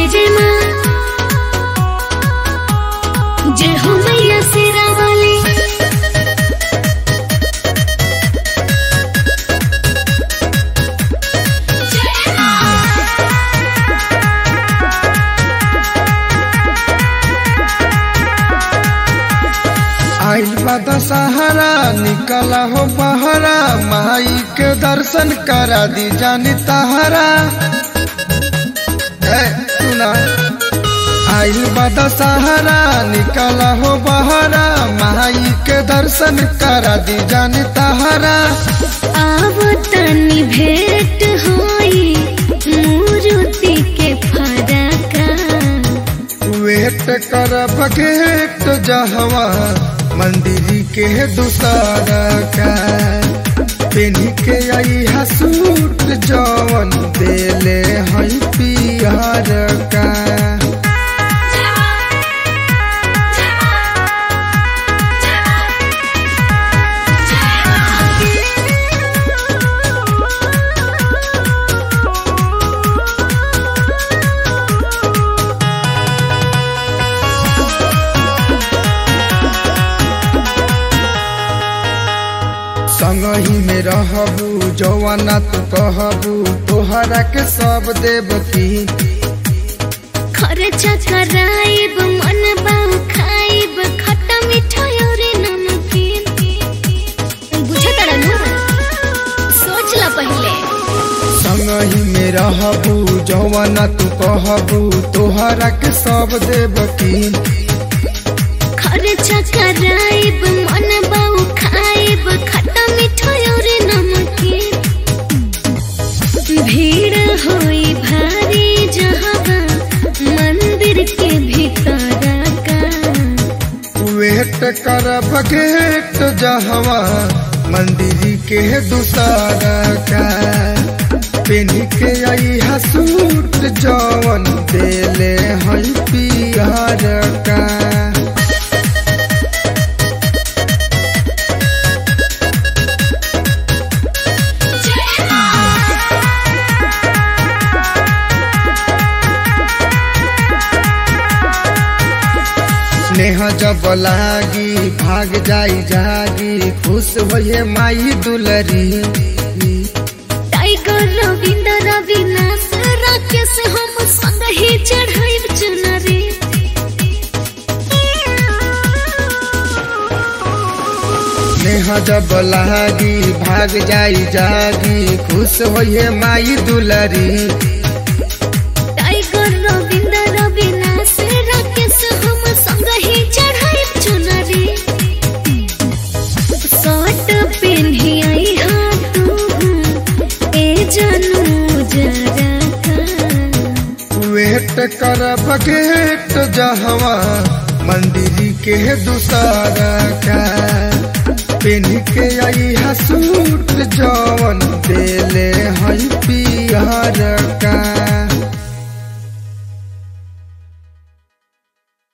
जय जय माँ जय हो मैया शेरा वाली आइल बा दशहरा निकला हो बहरा माई के दर्शन करा दी जानी तहरा ए, सुना आइल बा दशहरा निकला हो बहरा माई के दर्शन करा दी जानी तहरा आव तनी भेंट होई मूर्ति के फरका वेट कर बघेट जहवा मंदिर के दूसरा का पेनी के आई हसूट जवन देले हई पियर का संगही में रहबू जवाना तू कहबू तोहरा के सब देवती खर्चा कराइब मन बाऊ खाइब खट्टा मीठा और नमकीन बुझे तारा नु सोच ला पहले संगही में रहबू जवाना तू कहबू तोहरा के सब देवती खर्चा कराइब मन बाऊ खाइब खट्टा मीठा और नमकीन भीड़ होई भारी जहाँ मंदिर के भीतर का वेट कर बघेट जहवा मंदिर के दूसरा का पेनी के आई हसूट जवन देले हई पियर का स्नेह जब लागी भाग जाई जागी खुश होए माई दुलरी टाइगर रविंद्र अविनाश राकेश हम संग ही चढ़ाई चुनरी स्नेह जब लागी भाग जाई जागी खुश होए माई दुलरी टाइगर रविंद्र अविनाश राकेश हम संग ही चढ़ाई चुनरी शर्ट पेन्ही आई हाँ तू ए जनू जरा का वेट कर बघेट जहवा मंदिर के दूसरा का पेन के आई हसू